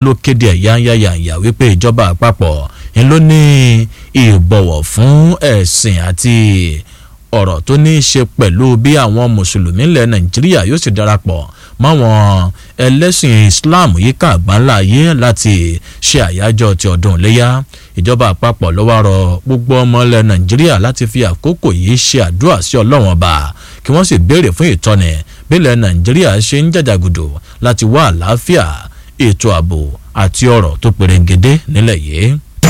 ló kéde ẹ̀ yányáyàyà wípé ìjọba àpapọ̀ ń ló ní ìbọ̀wọ̀ fún ẹ̀sìn àti ọ̀rọ̀ tó ní í ṣe pẹ̀lú bí àwọn mùsùlùmí ilẹ̀ nàìjíríà yóò sì darapọ̀ máwọn ẹlẹ́sìn islam yíká àgbáńlá ayé láti ṣe àyájọ́ ti ọdún iléyà ìjọba àpapọ̀ ló wá rọ gbogbo ọmọ ilẹ̀ nàìjíríà láti fi àkókò yìí ṣe àdúrà sí ọlọ́wọ́n ọba kí wọ́n sì béèrè fún ìtọ́ni bílẹ̀ nàìjíríà ṣe ń jàjàgùdù láti wá àlàáfíà ètò ààbò àti ọ̀rọ̀ tó perengede nílẹ̀ yìí.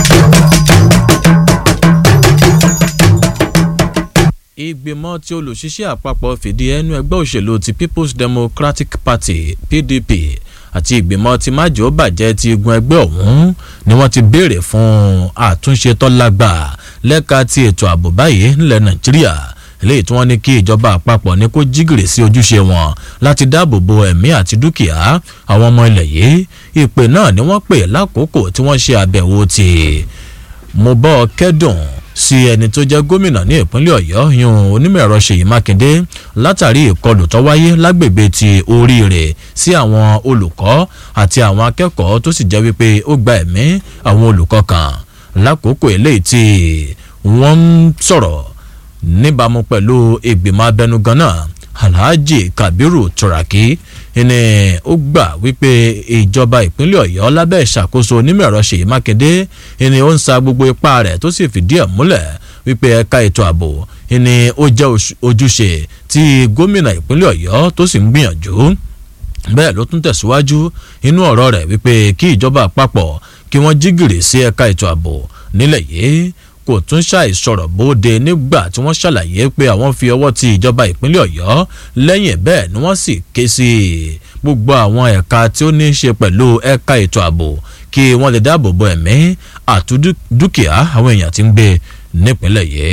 ìgbìmọ̀ tí olùṣiṣẹ́ àpapọ̀ fìdí ẹnu ẹgbẹ́ òṣèlú ti people's democratic party pdp àti ìgbìmọ̀ tí májò bàjẹ́ ti igun ẹgbẹ́ ọ̀hún ni wọ́n ti béèrè fún àtúnṣe tọ́lágbà lẹ́ka ti ètò ààbò báyìí nílẹ̀ nàìjíríà eléyìí tí wọ́n ní kí ìjọba àpapọ̀ ní kó jígìrì sí ojúṣe wọn láti dáàbò bo ẹ̀mí àti dúkìá àwọn ọmọ ilẹ̀ yìí ìpè náà ni wọ́n pè lákòókò tí wọ́n ṣe àbẹ̀wò ti mo bọ́ kẹ́dùn sí ẹni tó jẹ́ gómìnà ní ìpínlẹ̀ ọ̀yọ́ yun onímọ̀ ẹ̀rọ ṣèyí mákindé látàrí ìkọlù tó wáyé lágbègbè ti oríire sí àwọn olùkọ́ àti àwọn akẹ́kọ̀ọ́ tó sì jẹ́ wípé ó gba ẹ̀mí àwọn olùkọ́ kan lákòókò eléyìí tí wọ́n ń sọ̀rọ̀ níbàámu pẹ̀lú ìgbìmọ̀ abẹnugan náà alhaji kabiru turaki ni ó gbà wípé ìjọba ìpínlẹ̀ ọ̀yọ́ lábẹ́ ìṣàkóso onímọ̀ ẹ̀rọ ṣèyí mákindé ni ó ń sa gbogbo ipá rẹ̀ tó sì fìdí ẹ̀ múlẹ̀ wípé ẹ̀ka ètò ààbò ni ó jẹ́ ojúṣe tí gómìnà ìpínlẹ̀ ọ̀yọ́ tó sì ń gbìyànjú bẹ́ẹ̀ ló tún tẹ̀síwájú inú ọ̀rọ̀ rẹ̀ wípé kí ìjọba àpapọ̀ kí wọ́n jí gìrì sí ẹ̀ka ètò ààbò nílẹ̀ yìí kò tún ṣàìsọ̀rọ̀ bóde nígbà tí wọ́n ṣàlàyé pé àwọn fi ọwọ́ ti ìjọba ìpínlẹ̀ ọ̀yọ́ lẹ́yìn bẹ́ẹ̀ ni wọ́n sì ké sí gbogbo àwọn ẹ̀ka tí ó ní í ṣe pẹ̀lú ẹ̀ka ètò ààbò kí wọ́n lè dáàbò bo ẹ̀mí àti dúkìá àwọn èèyàn tí ń gbé nípínlẹ̀ yìí.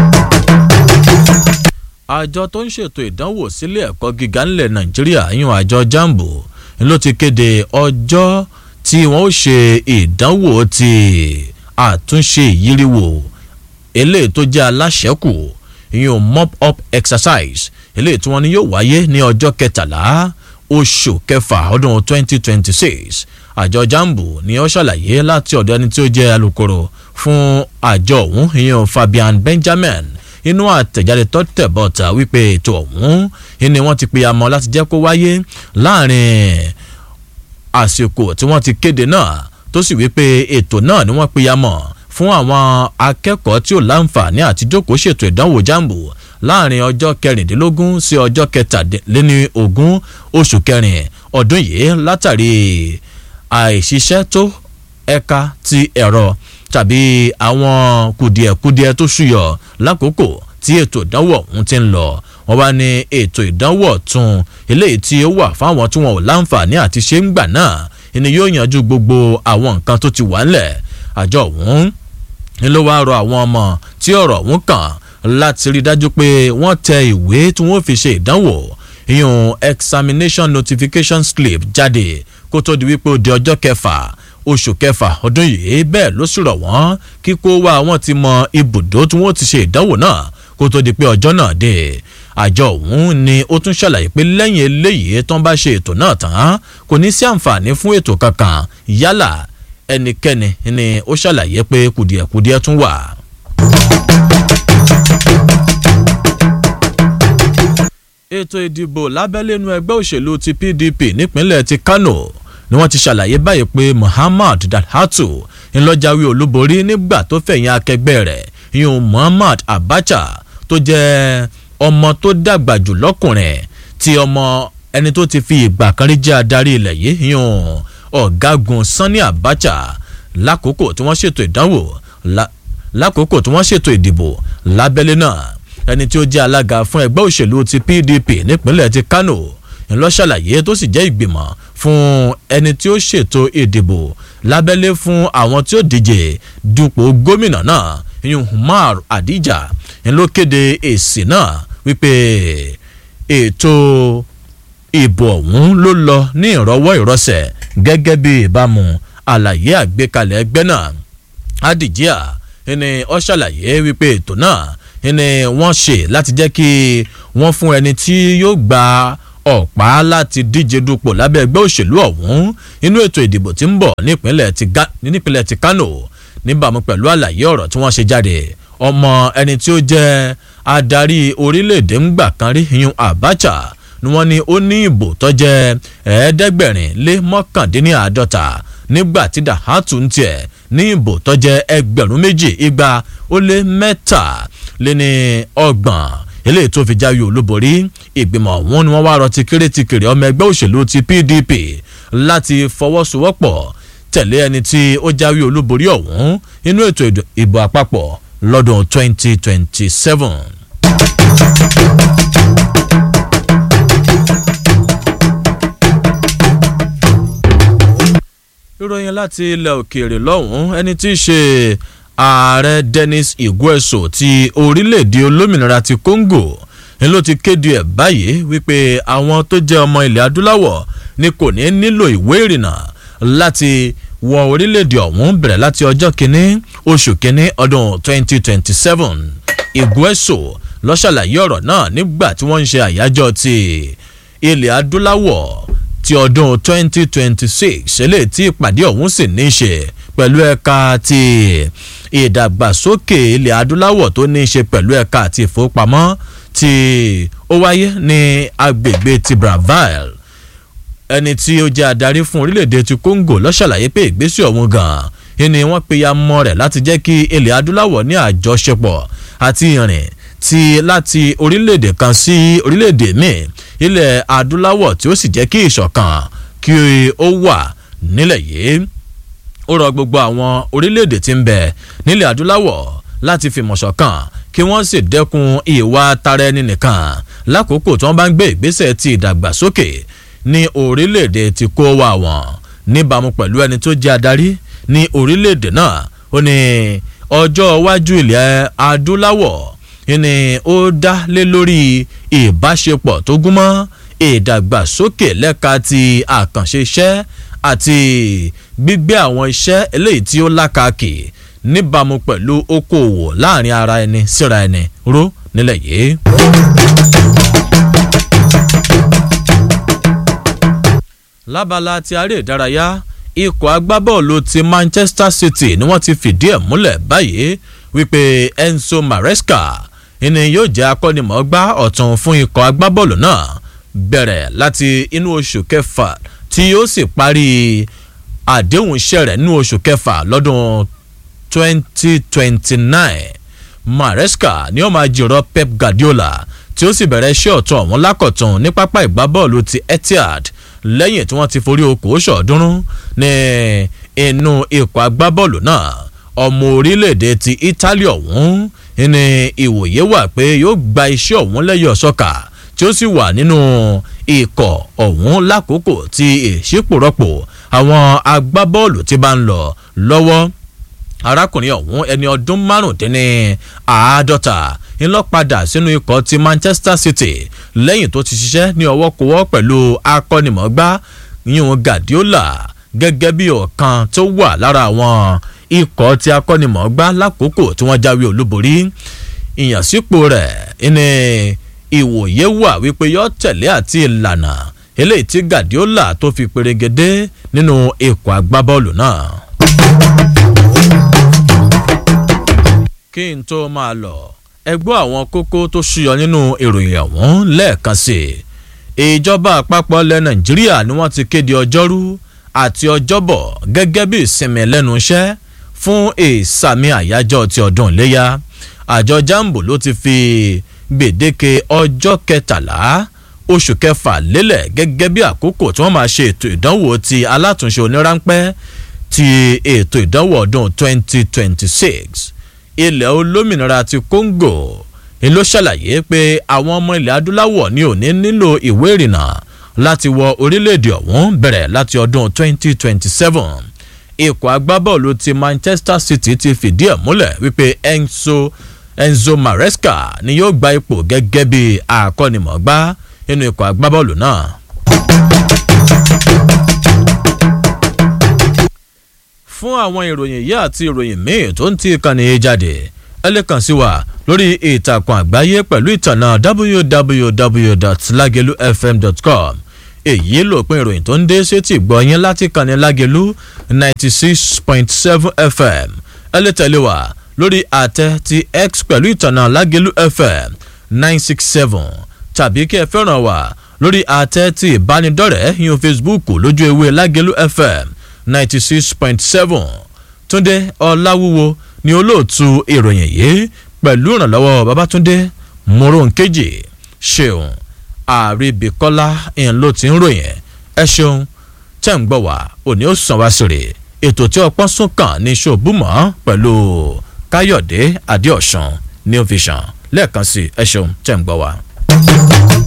àjọ tó ń ṣètò ìdánwò sílé ẹ̀kọ́ gíga ńlẹ̀ nàìjíríà yún àjọ jambo ló ti kéde ọjọ́ tí wọ́n ó ṣe ìdánwò ti àtúnṣe ìyíríwò eléyìí tó jẹ́ aláṣẹ́kù ìyún mop up exercise eléyìí tí wọ́n ní yóò wáyé ní ọjọ́ kẹtàlá oṣù kẹfà ọdún 2026 àjọ jambu ni ó ṣàlàyé láti ọ̀dọ̀ ẹni tí ó jẹ́ alukoro fún àjọ ọ̀hún ìyún fabian benjamin inú àtẹ̀jáde tó tẹ̀ bọ́ta wípé ètò ọ̀hún ni wọ́n ti pe amọ̀ láti jẹ́ kó wáyé láàrin àsìkò tí wọ́n ti kéde náà tó sì wípé ètò náà ni wọ́n pinya mọ̀ fún àwọn akẹ́kọ̀ọ́ tí ò láǹfààní àti jókòó ṣètò ìdánwò jambo láàrin ọjọ́ kẹrìndínlógún sí ọjọ́ kẹtàléní ogún oṣù kẹrin ọdún yìí látàrí àìṣiṣẹ́ tó ẹ̀ka ti ẹ̀rọ tàbí àwọn kùdìẹ̀kudiẹ tó ṣúyọ lákòókò tí ètò ìdánwò ọ̀hún ti ń lọ wọ́n wá ní ètò ìdánwò ọ̀tún eléyìí tí ó wà fáwọn tí wọn ò láǹfààní àti ṣe ń gbà náà ni yóò yanjú gbogbo àwọn nǹkan tó ti wà ńlẹ̀ àjọ ọ̀hún ni ló wá rọ àwọn ọmọ tí ọ̀rọ̀ ọ̀hún kàn láti rí dájú pé wọ́n tẹ ìwé tí wọ́n fi ṣe ìdánwò ìyún examination notification slip jáde kó tó di wípé ó di ọjọ́ kẹfà oṣù kẹfà ọdún yìí bẹ́ẹ̀ ló sì rọ̀ wọ́n kíkó wá wọn ti mọ ibùdó tí wọ́n ti ṣe ìdánwò náà kó tó di pé ọjọ́ náà dé àjọ ọ̀hún ni ó tún ṣàlàyé pé lẹ́yìn eléyìí tó ń bá ṣe ètò náà tán kò ní sí àǹfààní fún ètò kankan yálà ẹnikẹ́ni ni ó ṣàlàyé pé kùdìẹ̀kudiẹ tún wà. ètò ìdìbò lábẹ́lẹ́nu ẹgbẹ́ òṣèlú ti pdp nípínlẹ̀ ti kano ni wọ́n ti ṣàlàyé báyìí pé muhammad dalhatu ńlọ́jàwé olúborí nígbà tó fẹ̀yìn akẹgbẹ́ rẹ̀ yun muhammad abacha tó jẹ́ ọmọ tó dàgbà jù lọ́kùnrin tí ọmọ ẹni tó ti fi ìgbà kan rí jẹ́ adarí ilẹ̀ yìí yun ọ̀gágun sanni abacha lákòókò tí wọ́n ṣètò ìdánwò lákòókò tí wọ́n ṣètò ìdìbò lábẹ́lé náà ẹni tí ó jẹ́ alága fún ẹgbẹ́ òṣèlú ti pdp nípínlẹ̀ ti kano ńlọ ṣàlàyé tó sì jẹ́ ìgbìmọ̀ fún ẹni tí ó ṣètò ìdìbò lábẹ́lé fún àwọn tí ó díje dupò gómìnà náà ìyún umar adija ńlọ kéde èsì náà wípé ètò ìbò ọ̀hún ló lọ ní ìrọwọ́ ìrọsẹ̀ gẹ́gẹ́ bí ìbámu àlàyé àgbékalẹ̀ ẹgbẹ́ náà adijia ẹni ó ṣàlàyé wípé ètò náà ni wọ́n ṣe láti jẹ́ kí wọ́n fún ẹni tí yóò gba ọ̀pá láti díje dupò lábẹ́ ẹgbẹ́ òṣèlú ọ̀hún inú ètò ìdìbò tí ń bọ̀ nípínlẹ̀ ti Kano níbàámu pẹ̀lú àlàyé ọ̀rọ̀ tí wọ́n ṣe jáde ọmọ ẹni tí ó jẹ́ adarí orílẹ̀-èdè ńgbà kan rí yun Abacha ni wọ́n ní ó ní ìbò tó jẹ́ ẹ̀ẹ́dẹ́gbẹ̀rin lé mọ́kàndínláàádọ́ta nígbà tí Dahatu ń tiẹ̀ ní ìbò tó jẹ́ ẹgbẹ̀rún méjì igba ó lé mẹ́ta lé ní ọgbọ̀n eléyìí tó fi jáwé olúborí ìgbìmọ̀ ọ̀hún ni wọ́n wá rọ ti kéré ti kéré ọmọ ẹgbẹ́ òṣèlú ti PDP láti fọwọ́sowọ́pọ̀ tẹ̀lé ẹni tí ó jáwé olúborí ọ̀hún inú ètò ìbò àpapọ̀ lọ́dún 2027. ìròyìn láti ilẹ̀ òkèèrè lọ́hùn-ún ẹni tí í ṣe ààrẹ Denis Igueso ti orílẹ̀-èdè olómìnira ti Congo ni ló ti kéde ẹ̀ báyìí wípé àwọn tó jẹ́ ọmọ ilẹ̀ adúláwọ̀ ni kò ní nílò ìwé ìrìnnà láti wọ orílẹ̀-èdè ọ̀hún bẹ̀rẹ̀ láti ọjọ́ kínní oṣù kínní ọdún 2027 Igueso ló ṣàlàyé ọ̀rọ̀ náà nígbà tí wọ́n ń ṣe àyájọ́ ti ilẹ̀ adúláwọ̀ ti ọdún 2026 eléyìí tí ìpàdé ọ̀hún sì ní í ṣe pẹ̀lú ẹ̀ka ti ìdàgbàsókè ilẹ̀ adúláwọ̀ tó ní í ṣe pẹ̀lú ẹ̀ka àti ìfowópamọ́ tí ó wáyé ní agbègbè ti Brazzaville ẹni tí ó jẹ́ adarí fún orílẹ̀-èdè ti Congo ló ṣàlàyé pé ìgbésẹ̀ ọ̀hún gan-an ni wọ́n pe ya mọ́ rẹ̀ láti jẹ́ kí ilẹ̀ adúláwọ̀ ní àjọṣepọ̀ àti ìrìn ti láti orílẹ̀-èdè kan sí orílẹ̀-èdè míì ilẹ̀ adúláwọ̀ tí ó sì jẹ́ kí ìṣọ̀kan kí ó wà nílẹ̀ yìí ó rọ gbogbo àwọn orílẹ̀-èdè tí ń bẹ nílẹ̀ adúláwọ̀ láti fìmọ̀ ṣọ̀kan kí wọ́n sì dẹ́kun ìwà tara ẹni nìkan lákòókò tí wọ́n bá ń gbé ìgbésẹ̀ ti ìdàgbàsókè ní orílẹ̀-èdè tí kó wà wọ́n níbàámu pẹ̀lú ẹni tó jẹ́ adarí ní orílẹ̀-èdè náà ó ní ọjọ́ iwájú ilẹ̀ adúláwọ̀ ni ó dá lé lórí ìbáṣepọ̀ tó gúnmọ́ ìdàgbàsókè lẹ́ka ti àkànṣe iṣẹ́ àti gbígbé àwọn iṣẹ́ eléyìí tí ó lákàkì níbàámu pẹ̀lú okòòwò láàrin ara ẹni síra ẹni ró nílẹ̀ yìí. lábala ti aré ìdárayá ikọ̀ agbábọ́ọ̀lù ti Manchester City ni wọ́n ti fìdí ẹ̀ múlẹ̀ báyìí wípé Enzo Maresca ni yóò jẹ́ akọ́nimọ̀ọ́gbá ọ̀tún fún ikọ̀ agbábọ́ọ̀lù náà bẹ̀rẹ̀ láti inú oṣù kẹfà tí yóò sì parí àdéhùn iṣẹ́ rẹ̀ nínú oṣù kẹfà lọ́dún 2029 Maresca ni ó máa jìrọ̀ Pep Guardiola tí ó sì bẹ̀rẹ̀ iṣẹ́ ọ̀tún ọ̀hún lákọ̀tún ní pápá ìgbábọ́ọ̀lù ti Etihad lẹ́yìn tí wọ́n ti forí okòó ṣọ̀ọ́dúnrún ní inú ikọ̀ agbábọ́ọ̀lù náà ọmọ orílẹ̀-èdè ti Italy ọ̀hún ní ìwòye wà pé yóò gba iṣẹ́ ọ̀hún lẹ́yìn ọ̀ṣọ́kà tí ó sì wà nínú ikọ̀ ọ̀hún lákòókò tí ìṣípòrọ́pò àwọn agbábọ́ọ̀lù ti bá ń lọ lọ́wọ́ arákùnrin ọ̀hún ẹni ọdún márùndínní àádọ́ta ńlọ padà sínú ikọ̀ ti Manchester City lẹ́yìn tó ti ṣiṣẹ́ ní ọwọ́kowọ́ pẹ̀lú akọ́nimọ̀ọ́gbá yíyún Guardiola gẹ́gẹ́ bí ọ̀kan tó wà lára àwọn ikọ̀ tí akọ́nimọ̀ọ́gbá lákòókò tí wọ́n jáwé olúborí ìyànsípò rẹ̀ ní ìwòye wà wípé yọ tẹ̀lé àti ìlànà eléyìí tí Guardiola tó fi perégedé nínú ikọ̀ agbábọ́ọ̀lù náà. kí n tó máa lọ ẹ gbọ́ àwọn kókó tó ṣúyọ nínú ìròyìn ọ̀hún lẹ́ẹ̀kan sí i ìjọba àpapọ̀ ilẹ̀ Nàìjíríà ni wọ́n ti kéde ọjọ́rú àti ọjọ́bọ̀ gẹ́gẹ́ bí ìsinmi lẹ́nu iṣẹ́ fún ìsàmì àyájọ́ ti ọdún iléyà àjọ jambo ló ti fi gbèdéke ọjọ́ kẹtàlá oṣù kẹfà lélẹ̀ gẹ́gẹ́ bí àkókò tí wọ́n máa ṣe ètò ìdánwò ti alátúnṣe oníránpẹ́ ti ètò ìdánwò ọdún 2026 ilẹ̀ olómìnira ti Congo ló ṣàlàyé pé àwọn ọmọ ilẹ̀ adúláwọ̀ ní òní nílò ìwé ìrìnnà láti wọ orílẹ̀-èdè ọ̀hún bẹ̀rẹ̀ láti ọdún 2027 ikọ̀ agbábọ́ọ̀lù ti Manchester City ti fìdí ẹ̀ múlẹ̀ wípé Enzo Enzo Maresca ni yóò gba ipò gẹ́gẹ́ bí akọ́nimọ̀ọ́gbá nínú ikọ̀ agbábọ́ọ̀lù náà. fún àwọn ìròyìn yìí àti ìròyìn míì tó ń ti ìkànnì jáde ẹ lè kàn sí wa lórí ìtàkùn àgbáyé pẹ̀lú ìtànà www.lagelufm.com èyí lòpin ìròyìn tó ń dé sétí gbọ̀nyìn láti kànnì lágelu ninety six point seven fm ẹ lè tẹ̀lé wa lórí àtẹ ti x pẹ̀lú ìtànà lágelu fm nine six seven tàbí kí ẹ fẹ́ràn wa lórí àtẹ ti ìbánidọ́rẹ̀ẹ́ yín facebook lójú ewé lágelu fm ninety six point seven túndé ọláwúwo ni olóòtú ìròyìn yìí pẹ̀lú ìrànlọ́wọ́ babatunde moronkeji ṣeun àríbíkọ́lá ìyẹn ló ti ń ròyìn ẹ ṣeun tẹ́ ń gbọ́ wá òní ó sàn wá sèrè ètò tí ọpọ́n sún kàn ní ṣòbùmọ́ pẹ̀lú káyọ̀dé adéọ̀sán ní òfìsàn lẹ́ẹ̀kan sí ẹ ṣeun tẹ́ ń gbọ́ wá.